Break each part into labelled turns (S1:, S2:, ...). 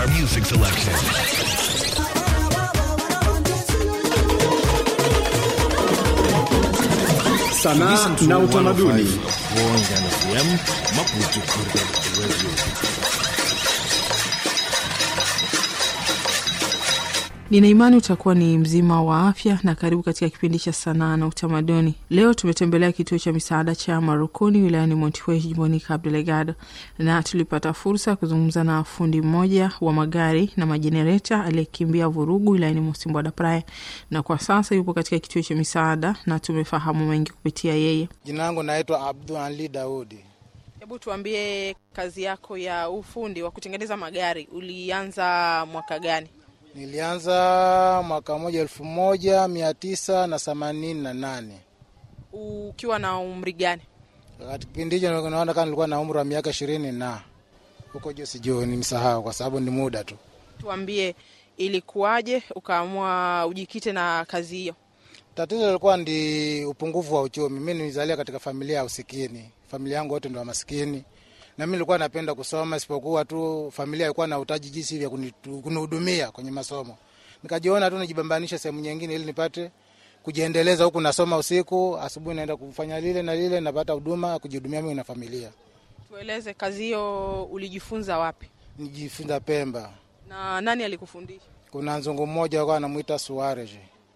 S1: our music selection.
S2: Sanaa na utamaduni.
S3: Nina imani utakuwa ni mzima wa afya na karibu katika kipindi cha sanaa na utamaduni. Leo tumetembelea kituo cha misaada cha Marukuni wilayani Montiwe jimboni Cabo Delgado, na tulipata fursa ya kuzungumza na fundi mmoja wa magari na majenereta aliyekimbia vurugu wilayani Mosimbwa da Praia, na kwa sasa yupo katika kituo cha misaada na tumefahamu mengi kupitia yeye.
S4: Jina langu naitwa Abdul Ali Daudi.
S3: Hebu tuambie, kazi yako ya ufundi wa kutengeneza magari ulianza mwaka gani?
S4: Nilianza mwaka moja elfu moja mia tisa na themanini na nane.
S3: Ukiwa na umri gani?
S4: Wakati kipindi hicho naona kama nilikuwa na umri wa miaka ishirini na huko juu, sijui nimsahau kwa sababu ni muda tu.
S3: Tuambie, ilikuwaje ukaamua ujikite na kazi hiyo?
S4: Tatizo lilikuwa ndi upungufu wa uchumi. Mi nilizalia katika familia ya usikini, familia yangu wote ndo wa masikini, na mi nilikuwa napenda kusoma, isipokuwa tu familia ilikuwa na utaji jinsi vya kunitu- kunihudumia kwenye masomo. Nikajiona tu nijibambanishe sehemu nyingine ili nipate kujiendeleza, huku nasoma usiku, asubuhi naenda kufanya lile na lile, napata huduma ya kujihudumia mimi na familia.
S3: Tueleze, kazi hiyo ulijifunza wapi
S4: Nijifunza Pemba,
S3: na nani alikufundisha?
S4: kuna nzungu mmoja alikuwa anamwita Suarez.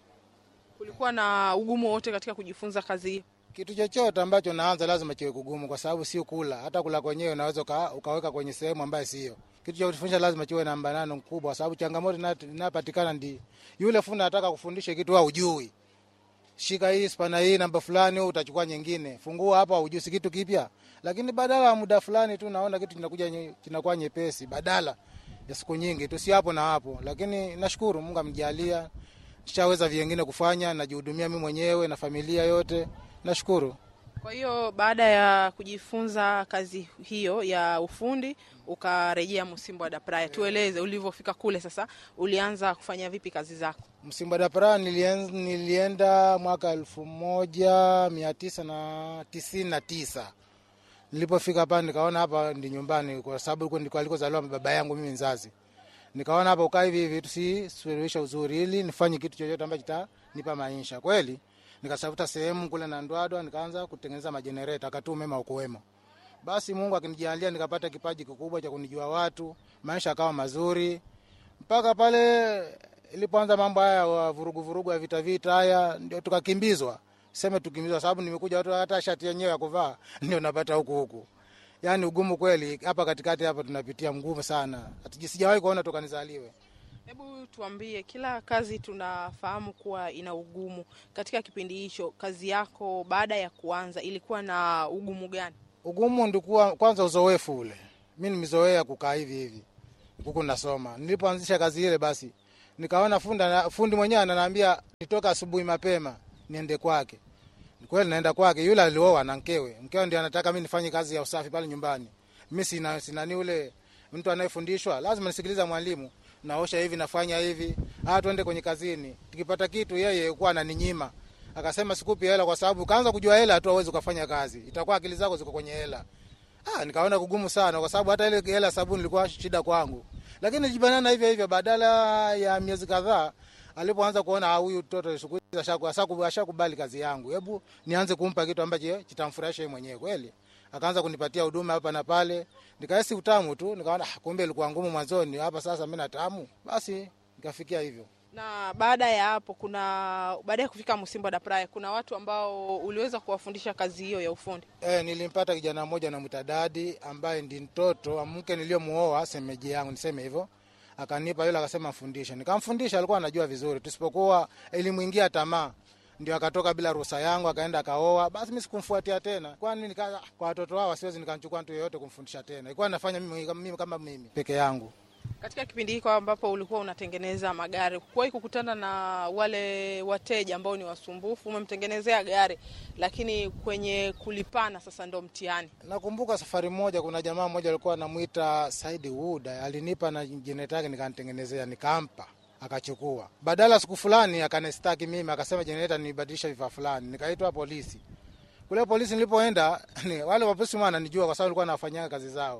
S3: Kulikuwa na ugumu wote katika kujifunza kazi hiyo?
S4: Kitu chochote ambacho naanza lazima kiwe kugumu, kwa sababu sio kula. Hata kula kwenyewe unaweza uka, ukaweka kwenye sehemu ambayo sio. Kitu cha kufundisha lazima kiwe na mbanano mkubwa, kwa sababu changamoto ina- inapatikana ndi yule fundi anataka kufundisha kitu wewe hujui. Shika hii spana hii namba fulani, wewe utachukua nyingine. Fungua hapa, hujui si kitu kipya. Lakini badala ya muda fulani tu naona kitu kinakuja nye- kinakuwa nyepesi, badala ya siku nyingi tu, si hapo na hapo. Lakini nashukuru Mungu amjalia, nishaweza vingine kufanya, najihudumia mimi mwenyewe na familia yote. Nashukuru.
S3: Kwa hiyo baada ya kujifunza kazi hiyo ya ufundi ukarejea Msimbo da Praia. Tueleze ulivyofika kule, sasa ulianza kufanya vipi kazi zako?
S4: Msimba da Praia nilien- nilienda mwaka elfu moja mia tisa na tisini na tisa. Nilipofika hapa nikaona hapa ndi nyumbani, kwa sababu huko ndiko alikozaliwa baba yangu mimi mzazi. Nikaona hapa ukaa hivi hivi tusisuluhisha uzuri, ili nifanye kitu chochote ambacho kitanipa maisha kweli. Nikatafuta sehemu kule na Ndwadwa, nikaanza kutengeneza majenereta, akati umeme ukuwemo. Basi Mungu akinijalia nikapata kipaji kikubwa cha kunijua watu, maisha akawa mazuri mpaka pale ilipoanza mambo haya wa vurugu vurugu ya vita vita haya, ndio tukakimbizwa. Seme tukimbizwa, sababu nimekuja watu hata shati yenyewe ya kuvaa ndio napata huku huku. Yani ugumu kweli hapa katikati hapa tunapitia mgumu sana, Hatuji- sijawahi kuona toka nizaliwe.
S3: Hebu tuambie, kila kazi tunafahamu kuwa ina ugumu. Katika kipindi hicho, kazi yako baada ya kuanza ilikuwa na ugumu gani?
S4: Ugumu ndikuwa kwanza uzoefu ule, mi nimezoea kukaa hivi hivi huku nasoma. Nilipoanzisha kazi ile, basi nikaona fundi, fundi mwenyewe ananiambia nitoka asubuhi mapema niende kwake. Ni kweli naenda kwake, yule alioa na mkewe, mkewe ndio anataka mi nifanye kazi ya usafi pale nyumbani. Mi sina sinani ule mtu anayefundishwa, lazima nisikiliza mwalimu, naosha hivi, nafanya hivi, ah, tuende kwenye kazini. Tukipata kitu, yeye kuwa ananinyima akasema sikupi hela kwa sababu kaanza kujua hela tu hauwezi ukafanya kazi, itakuwa akili zako ziko kwenye hela. Ah, nikaona kugumu sana kwa sababu hata ile hela sabuni ilikuwa shida kwangu, lakini nijibanana hivyo hivyo. Badala ya miezi kadhaa, alipoanza kuona ah, huyu mtoto siku hizi ashaku- ashaku- ashakubali kazi yangu, hebu nianze kumpa kitu ambacho kitamfurahisha yeye mwenyewe kweli. Akaanza kunipatia huduma hapa na pale, nikahisi utamu tu, nikaona ah, kumbe ilikuwa ngumu mwanzoni, hapa sasa mimi natamu. Basi nikafikia hivyo.
S3: Na baada ya hapo, kuna baada ya kufika Msimbo da Praia, kuna watu ambao uliweza kuwafundisha kazi hiyo ya ufundi.
S4: E, nilimpata kijana mmoja namwita Dadi ambaye ndi mtoto wa mke niliyomuoa semeji yangu, niseme hivyo. Akanipa yule, akasema mfundishe, nikamfundisha. Alikuwa anajua vizuri, tusipokuwa ilimwingia tamaa, ndio akatoka bila ruhusa yangu, akaenda akaoa. Basi mimi sikumfuatia tena, kwani nika kwa watoto wao siwezi nikamchukua mtu yeyote kumfundisha tena, ilikuwa nafanya mimi, mimi kama mimi peke yangu.
S3: Katika kipindi hiko ambapo ulikuwa unatengeneza magari, kuwahi kukutana na wale wateja ambao ni wasumbufu? Umemtengenezea gari, lakini kwenye kulipana sasa ndo mtihani.
S4: Nakumbuka safari moja, kuna jamaa mmoja alikuwa anamwita Saidi Wuda, alinipa na jenereta yake nikanitengenezea, nikampa akachukua. Badala siku fulani akanistaki mimi, akasema jenereta nibadilisha vifaa fulani, nikaitwa polisi. Kule polisi nilipoenda ni, wale wapolisi wananijua kwa sababu nilikuwa nafanyia kazi zao.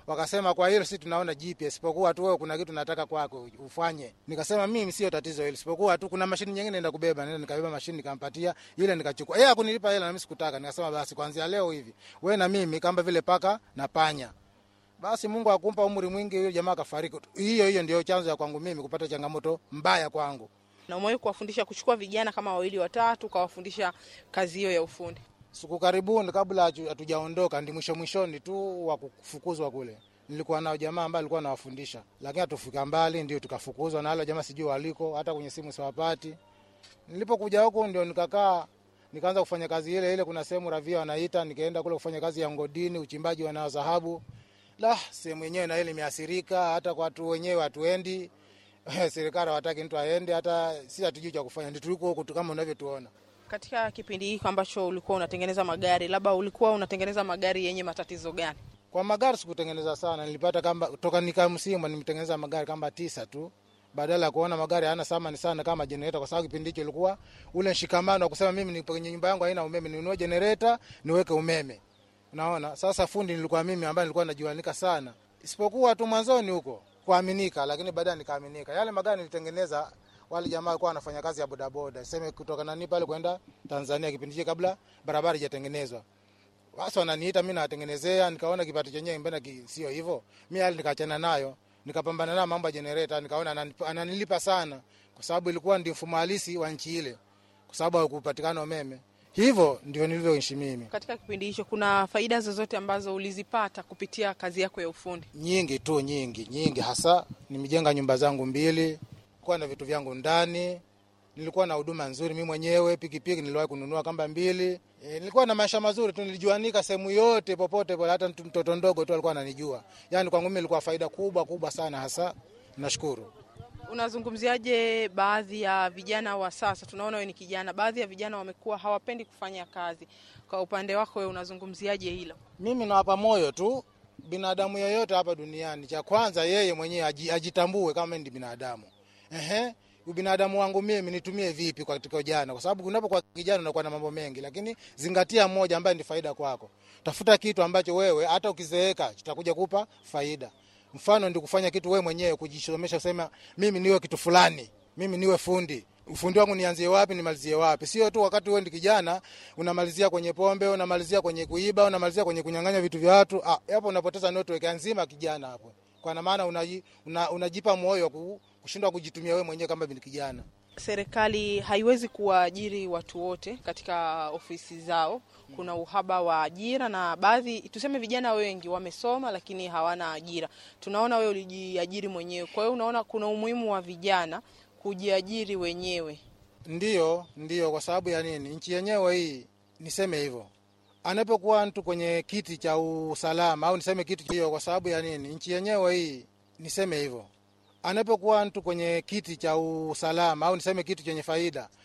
S4: wakasema kwa hilo si tunaona jipya, isipokuwa tu wewe kuna kitu nataka kwako ufanye. Nikasema mimi sio tatizo hilo, isipokuwa tu kuna mashini nyingine naenda kubeba. Nenda nikabeba mashini nikampatia ile, nikachukua yeye hakunilipa hela na mimi sikutaka. Nikasema basi kuanzia leo hivi wewe na mimi kama vile paka na panya. Basi Mungu akumpa umri mwingi, huyo jamaa akafariki. Hiyo hiyo ndio chanzo ya kwangu mimi kupata changamoto mbaya kwangu.
S3: Na umewahi kuwafundisha kuchukua vijana kama wawili watatu, ukawafundisha kazi hiyo ya ufundi?
S4: Siku karibuni kabla hatu- hatujaondoka, ndi mwisho mwishoni tu wa kufukuzwa kule, nilikuwa nao jamaa ambaye alikuwa anawafundisha, lakini hatufika mbali, ndio tukafukuzwa na wale jamaa, sijui waliko, hata kwenye simu siwapati. Nilipokuja huku ndio nikakaa nikaanza kufanya kazi ile ile. Kuna sehemu ravia wanaita, nikaenda kule kufanya kazi ya ngodini, uchimbaji wa dhahabu. La, sehemu yenyewe na ile imeathirika, hata kwa watu wenyewe hatuendi serikali hawataki mtu aende, hata si hatujui cha kufanya, ndio tuliko huku tu kama unavyotuona.
S3: Katika kipindi hiki ambacho ulikuwa unatengeneza magari, labda ulikuwa unatengeneza magari yenye matatizo gani?
S4: Kwa magari sikutengeneza sana, nilipata kama toka nika msimu nimetengeneza magari kama tisa tu, badala ya kuona magari hayana thamani sana kama generator, kwa sababu kipindi hicho ilikuwa ule mshikamano wa kusema mimi nipo kwenye nyumba yangu haina umeme, ninunue generator niweke umeme. Unaona, sasa fundi nilikuwa mimi ambaye nilikuwa najuanika sana, isipokuwa tu mwanzoni huko kuaminika, lakini baadaye nikaaminika. Yale magari nilitengeneza wale jamaa walikuwa wanafanya kazi ya bodaboda, sema kutoka nani pale kwenda Tanzania, kipindi hicho kabla barabara haijatengenezwa basi wananiita mimi nawatengenezea, nikaona kipato chenyewe mbona ki- sio hivyo. Mimi hali nikaachana nayo, nikapambana nayo mambo ya generator, nikaona ananip- ananilipa sana, kwa sababu ilikuwa ndio mfumo halisi wa nchi ile, kwa sababu hakupatikana umeme. Hivyo ndio nilivyoishi mimi.
S3: Katika kipindi hicho kuna faida zozote ambazo ulizipata kupitia kazi yako ya ufundi?
S4: Nyingi tu, nyingi nyingi, hasa nimejenga nyumba zangu mbili, kuwa na vitu vyangu ndani, nilikuwa na huduma nzuri mimi mwenyewe. Pikipiki niliwahi kununua kamba mbili. E, nilikuwa na maisha mazuri tu, nilijuanika sehemu yote popote pale, hata mtu- mtoto ndogo tu alikuwa ananijua. Yani kwangu mimi ilikuwa faida kubwa kubwa sana, hasa nashukuru.
S3: Unazungumziaje baadhi ya vijana wa sasa? Tunaona wewe ni kijana, baadhi ya vijana wamekuwa hawapendi kufanya kazi. Kwa upande wako wewe unazungumziaje hilo?
S4: Mimi nawapa moyo tu binadamu yeyote hapa duniani, cha kwanza yeye mwenyewe aji- ajitambue kama ni binadamu. Ehe, ubinadamu wangu mimi nitumie vipi katika ujana? Kwa sababu unapokuwa kijana unakuwa na mambo mengi, lakini zingatia moja ambaye ni faida kwako. Tafuta kitu ambacho wewe hata ukizeeka kitakuja kupa faida. Mfano ndio kufanya kitu wewe mwenyewe, kujisomesha, kusema mimi niwe kitu fulani, mimi niwe fundi ufundi wangu nianzie wapi nimalizie wapi? Sio tu wakati wewe ndi kijana unamalizia kwenye pombe, unamalizia kwenye kuiba, unamalizia kwenye kunyang'anya vitu vya watu. Ah, hapo unapoteza network nzima kijana hapo, kwa maana unaji, una, unajipa moyo wa ku- kushindwa kujitumia wewe mwenyewe kama ni kijana.
S3: Serikali haiwezi kuwaajiri watu wote katika ofisi zao. Kuna uhaba wa ajira na baadhi, tuseme vijana wengi wamesoma lakini hawana ajira. Tunaona wewe ulijiajiri mwenyewe, kwa hiyo unaona kuna umuhimu wa vijana kujiajiri wenyewe.
S4: Ndiyo, ndiyo. Kwa sababu ya nini? Nchi yenyewe hii, niseme hivyo, anapokuwa mtu kwenye kiti cha usalama au niseme kiti hiyo, kwa sababu ya nini? Nchi yenyewe hii, niseme hivyo, anapokuwa mtu kwenye kiti cha usalama au niseme kitu chenye faida,